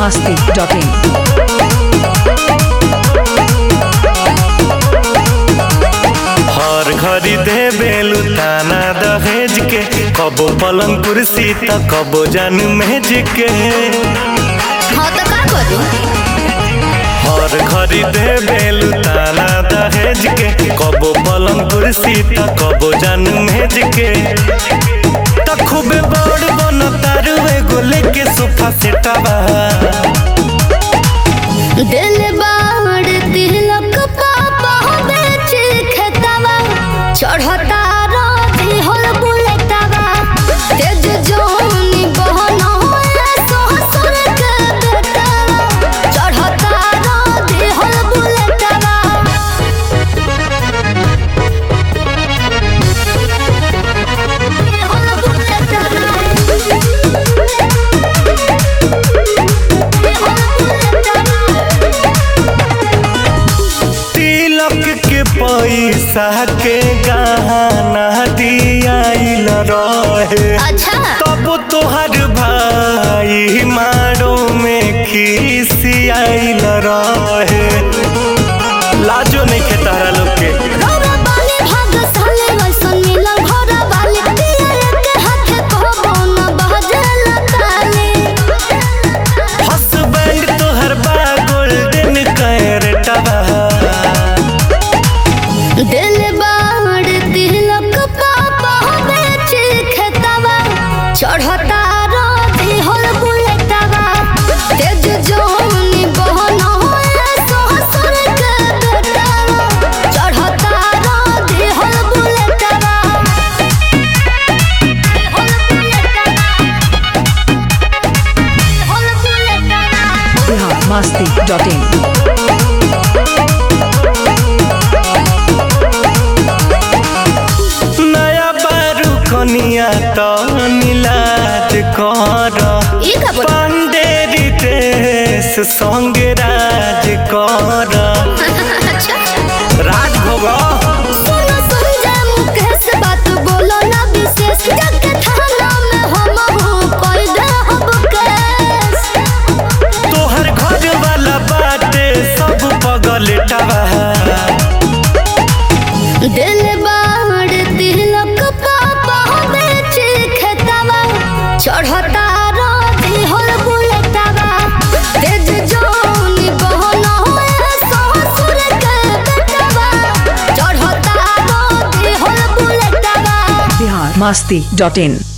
masti.in. हर घड़ी दे बेलू ताना दहेज के कबो पलंग कुर्सी त कबो जान मेज के हाँ तो का करू हर घड़ी दे बेलू ताना दहेज के कबो पलंग कुर्सी त कबो जान मेज के त खूबे बड़ बन तारू एगो लेके सोफा सेटवा दिल बाड़ तिलक पापा बेच खेतवा चढ़ता रोधी होल बुलेटवा तेज जोनी बहन ससुर के बेटवा चढ़ता रोधी होल बुलेटवा होल तिलक के पैसा के गहना दियाइल रहे अच्छा तब तोहर भाई मारो में खिसियाइल रहे लाजो नहीं खे तारा लोग के घोड़ा बाली भाग साले वैसन मिलल घोड़ा बाली पियर के हाथे कहबो न बहजल ताली हसबैंड तोहर बा गोल्डन कैरेटवा दिल बाड़ तिलक पापा बेच खेतवा चढ़ता रोधी होल बुलेटवा तेज जोनी बहन ससुर के बेटवा चढ़ता रोधी होल बुलेटवा होल बुलेटवा होल बुलेटवा Bihar masti.in. नया बारू कनिया तो नीलाज कर ई का बोल पांडेरी देश संग राज कर अच्छा राज भोग सुनो संजय मुकेश बात बोलो ना विशेष जाके थाना में हम हूँ कोई दे हब केस तोहर घर वाला बाटे सब पगलेटवा दिल बाड़ तिलक पापा बेच खेतवा चढ़ता रोधी होल बुलेटवा तेज जोनी बहन ससुर के बेटवा चढ़ता रोधी होल बुलेटवा Bihar masti.in.